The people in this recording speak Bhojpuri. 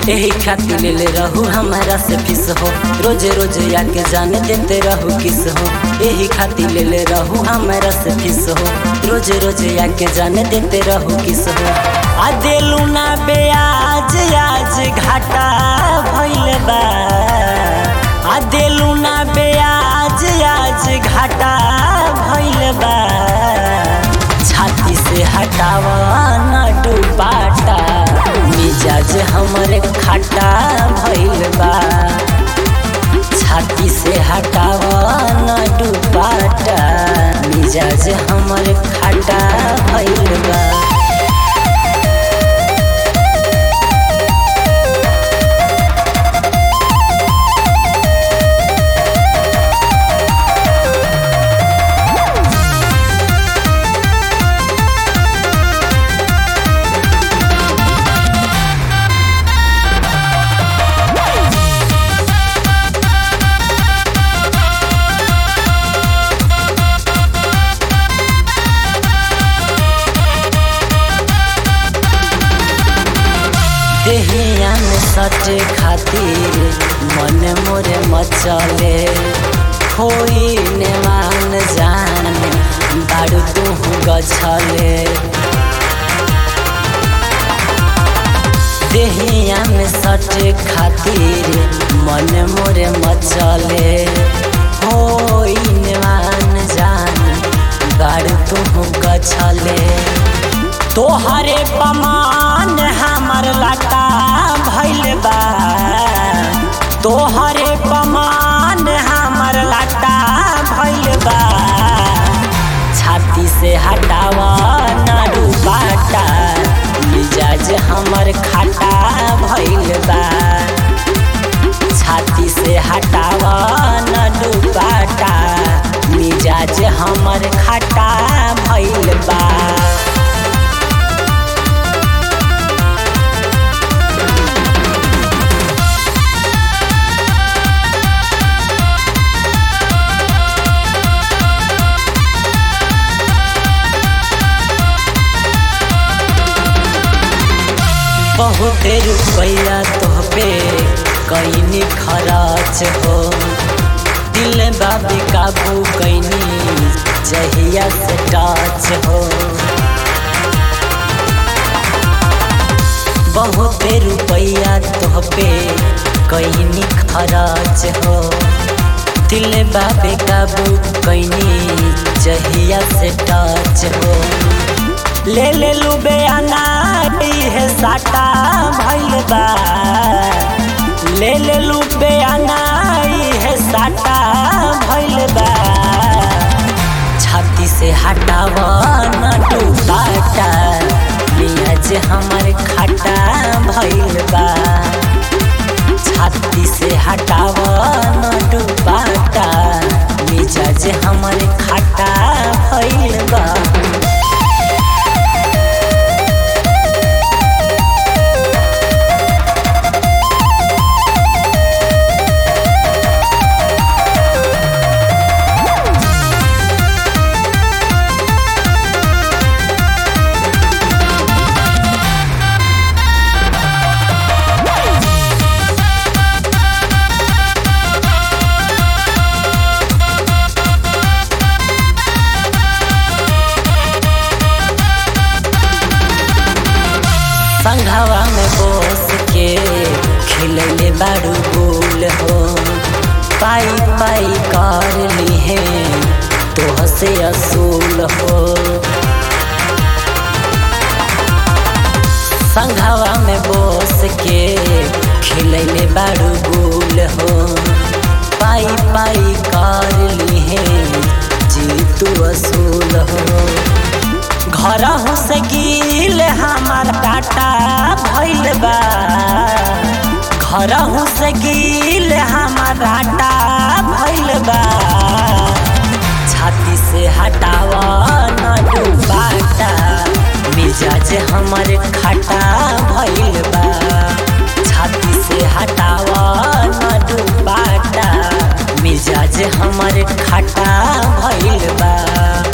यही खातिर ले ले रहू हमारा से फीस हो रोजे रोजे आके जाने देते रहू किस हो यही खातिर ले ले रहू हमारा से फीस हो रोजे रोजे आके जाने देते रहू किस हो आ देलू ना बेयाज आज घाटा भइल बा आ देलू ना बेयाज आज घाटा भइल बा छाती से हटावा ना डुबाटा मिजाज हमरे खाटा भइल बा छाती से हटावा ना डुबाटा मिजाज हमरे खाटा भइल बा देहिया में सटे खातिर मन मोरे मचले होई ने मान जान बारू तू गछले देहिया में सटे खातिर मन मोरे मचले होई ने मान जान बारू तू गछले तोहरे पमान हमर लाटा भइल बा तोहरे पमान हमर लाटा भइल बा छाती से हटावा ना डूबाटा मिजाज हमर खाटा भइल बा छाती से हटावा ना डूबाटा मिजाज हमर खाटा भइल बा बहुत रुपया तोहपे कैनी खराच हो दिल बाबी काबू कैनी जहिया से टाच हो बहुत रुपया तोहपे कैनी खराच हो दिल बाबे काबू कैनी जहिया से टाच हो ले ले लुबे अनाई है साटा भइल बा ले ले लुबे अनाई है साटा भइल बा छाती से हटावा न डूबाटा मियाज हमर खाटा भइल बा छाती से हटावा न डूबाटा मिजाज हमर खाटा भइल बा संघवा में बोस के खिलले बारू गोल हो पाई पाई कर ली है तो से असूल हो संघवा में बोस के खिलले बारू गोल हो पाई पाई कर ली है जी तू असूल हो घर से गिल हमार टाटा भइल बा घर से गिल हमार टाटा भइल बा छाती से हटावा न डूबाटा मिजाज हमर खाटा भइल बा छाती से हटावा न डूबाटा मिजाज हमर खाटा भइल बा